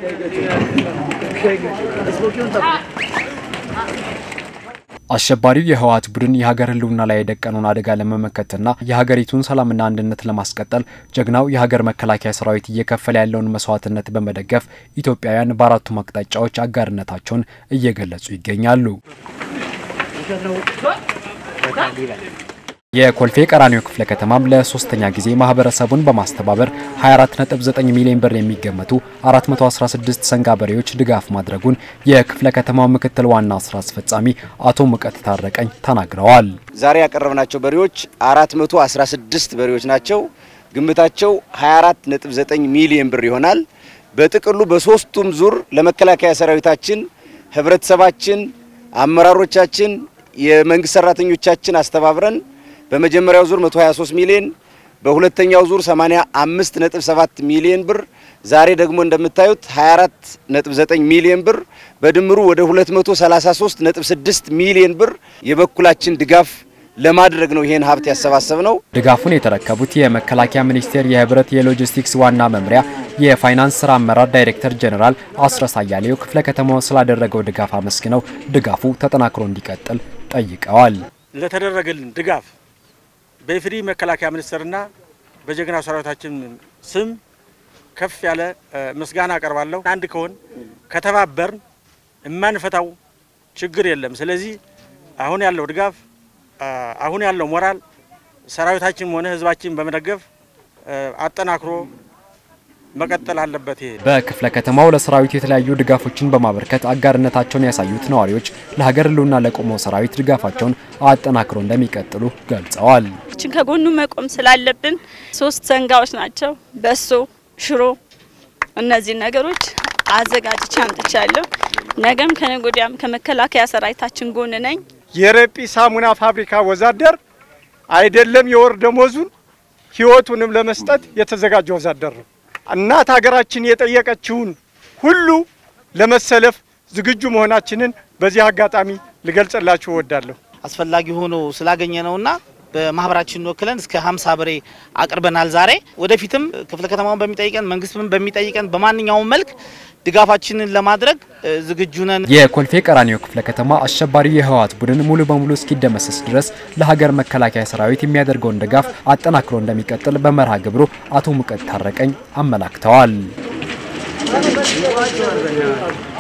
አሸባሪው የህወሓት ቡድን የሀገር ህልውና ላይ የደቀነውን አደጋ ለመመከትና የሀገሪቱን ሰላምና አንድነት ለማስቀጠል ጀግናው የሀገር መከላከያ ሰራዊት እየከፈለ ያለውን መስዋዕትነት በመደገፍ ኢትዮጵያውያን በአራቱም አቅጣጫዎች አጋርነታቸውን እየገለጹ ይገኛሉ። የኮልፌ ቀራኒዮ ክፍለ ከተማም ለሶስተኛ ጊዜ ማህበረሰቡን በማስተባበር 249 ሚሊዮን ብር የሚገመቱ 416 ሰንጋ በሬዎች ድጋፍ ማድረጉን የክፍለ ከተማው ምክትል ዋና ስራ አስፈጻሚ አቶ ሙቀት ታረቀኝ ተናግረዋል። ዛሬ ያቀረብናቸው በሬዎች 416 በሬዎች ናቸው። ግምታቸው 24.9 ሚሊዮን ብር ይሆናል። በጥቅሉ በሶስቱም ዙር ለመከላከያ ሰራዊታችን፣ ህብረተሰባችን፣ አመራሮቻችን፣ የመንግስት ሰራተኞቻችን አስተባብረን በመጀመሪያው ዙር 123 ሚሊዮን በሁለተኛው ዙር 85.7 ሚሊዮን ብር ዛሬ ደግሞ እንደምታዩት 24.9 ሚሊዮን ብር በድምሩ ወደ 233.6 ሚሊዮን ብር የበኩላችን ድጋፍ ለማድረግ ነው ይሄን ሀብት ያሰባሰብ ነው። ድጋፉን የተረከቡት የመከላከያ ሚኒስቴር የህብረት የሎጂስቲክስ ዋና መምሪያ የፋይናንስ ስራ አመራር ዳይሬክተር ጀኔራል አስረስ አያሌው ክፍለ ከተማው ስላደረገው ድጋፍ አመስግነው ድጋፉ ተጠናክሮ እንዲቀጥል ጠይቀዋል። ለተደረገልን ድጋፍ በኢፌዴሪ መከላከያ ሚኒስቴርና በጀግና ሰራዊታችን ስም ከፍ ያለ ምስጋና አቀርባለሁ። አንድ ከሆን ከተባበርን የማንፈታው ችግር የለም። ስለዚህ አሁን ያለው ድጋፍ አሁን ያለው ሞራል ሰራዊታችንም ሆነ ህዝባችን በመደገፍ አጠናክሮ መቀጠል አለበት። ይሄ በክፍለ ከተማው ለሰራዊቱ የተለያዩ ድጋፎችን በማበርከት አጋርነታቸውን ያሳዩት ነዋሪዎች ለሀገር ህልውና ለቆመው ሰራዊት ድጋፋቸውን አጠናክሮ እንደሚቀጥሉ ገልጸዋል። ችን ከጎኑ መቆም ስላለብን ሶስት ሰንጋዎች ናቸው። በሶ፣ ሽሮ እነዚህ ነገሮች አዘጋጅቼ አምጥቻለሁ። ነገም ከነገ ወዲያም ከመከላከያ ሰራዊታችን ጎን ነኝ። የረጲ ሳሙና ፋብሪካ ወዛደር አይደለም የወር ደሞዙን ህይወቱንም ለመስጠት የተዘጋጀ ወዛደር ነው። እናት ሀገራችን የጠየቀችውን ሁሉ ለመሰለፍ ዝግጁ መሆናችንን በዚህ አጋጣሚ ልገልጽላችሁ እወዳለሁ። አስፈላጊ ሆኖ ስላገኘ ነውና በማህበራችን ወክለን እስከ 50 በሬ አቅርበናል። ዛሬ ወደፊትም ክፍለ ከተማውን በሚጠይቀን መንግስትም በሚጠይቀን በማንኛውም መልክ ድጋፋችንን ለማድረግ ዝግጁ ነን። የኮልፌ ቀራኒዮ ክፍለ ከተማ አሸባሪው የህወሓት ቡድን ሙሉ በሙሉ እስኪደመሰስ ድረስ ለሀገር መከላከያ ሰራዊት የሚያደርገውን ድጋፍ አጠናክሮ እንደሚቀጥል በመርሃ ግብሩ አቶ ሙቀት ታረቀኝ አመላክተዋል።